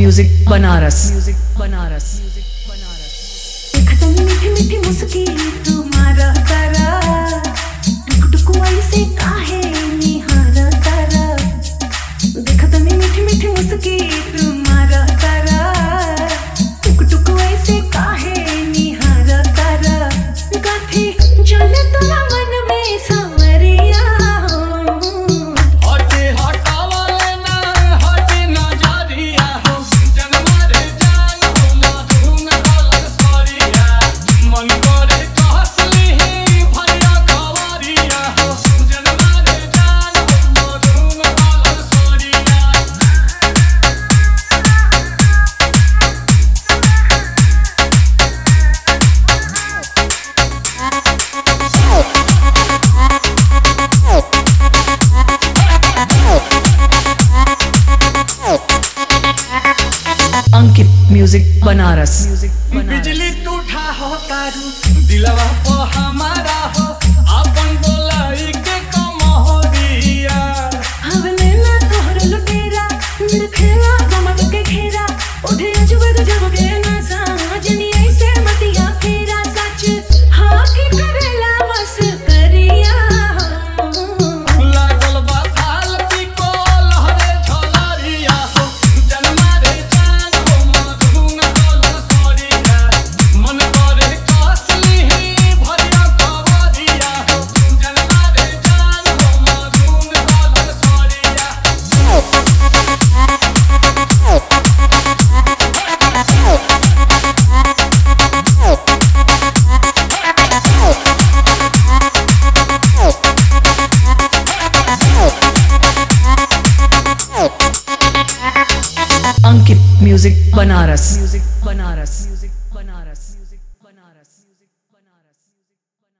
music Banaras music Banaras music Banaras देखत मीठी मीठी मुस्की तुम्हारा तारा टुक टुक ऐसे काहे निहारा तारा देखत मीठी मीठी मुस्की तुम्हारा तारा टुक टुक ऐसे काहे निहारा तारा गाथी चले तोरा मन में सांवरिया हटे हटावले ना हटे नजरिया हो जनमा रे जान हो मधुन कलर सरिया मन करे कहसली ही भरिया कवरिया हो जनमा रे जान हो मधुन कलर सरिया अंकित म्यूजिक बनारस म्यूजिक बिजली टूठा हो तारू दिलवा पे हमारा हो अपन बोलाई के कमहरिया हवले ना तोहर लुटेरा नखेला गमक के घेरा उठे अजबर जब के ना साजनी ऐसे मतिया फेरा सच हाँ की करेला बस करिया लागल बा थाल पिको लहरे झलरिया हो जनमा रे जान हो मधुन कलर सरिया मन करे कसली ही भरिया कवरिया हो जनमा रे जान हो मधुन कलर सरिया Ankit music Banaras music Banaras music Banaras music